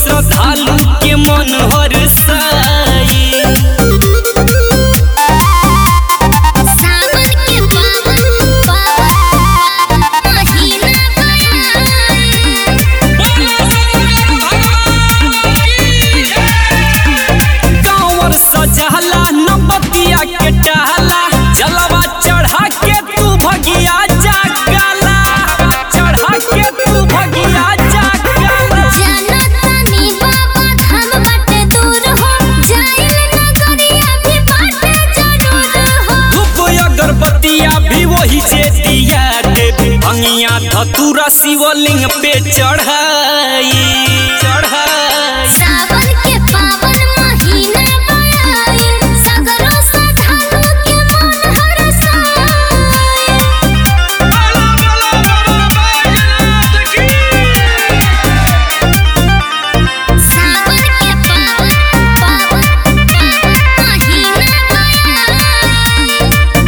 श्रद्धालु के मन हरसाई सावन के पावन पावन महीना कांवर सजहला नबतिया के टहला जलवा चढ़ा के तू भगिया जागला चढ़ा के तू भगिया जागला जनतानी बाबा धाम बाटे दूर हो जाइल नगरिया भी बाटे जरूर हो धूप अगरबत्तिया भी वही से दिया के भंगिया धतूरा शिवलिंग पे चढ़ाई चढ़ाई सावन के पावन महीना आइल सगरो श्रद्धालु के मन हरसाइल सावन के पावन पावन महीना आइल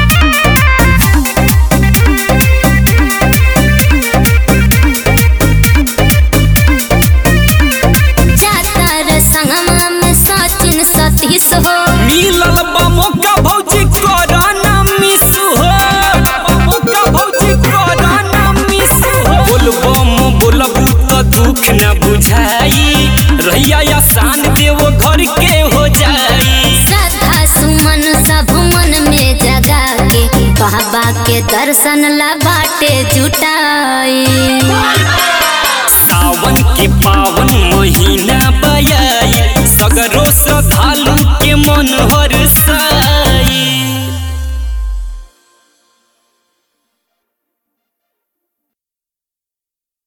जातर संगमा में सचिन सतीश हो मिलल बा मौका भौजी कोरोना मिस हो मौका भौजी कोरोना मिस हो बोलबम बोलबू त दुख न बुझाई रहिया आसान देव घर के हो जाई श्रद्धा सुमन सब मन में जगा के बाबा के दर्शन ला बाटे जुटाई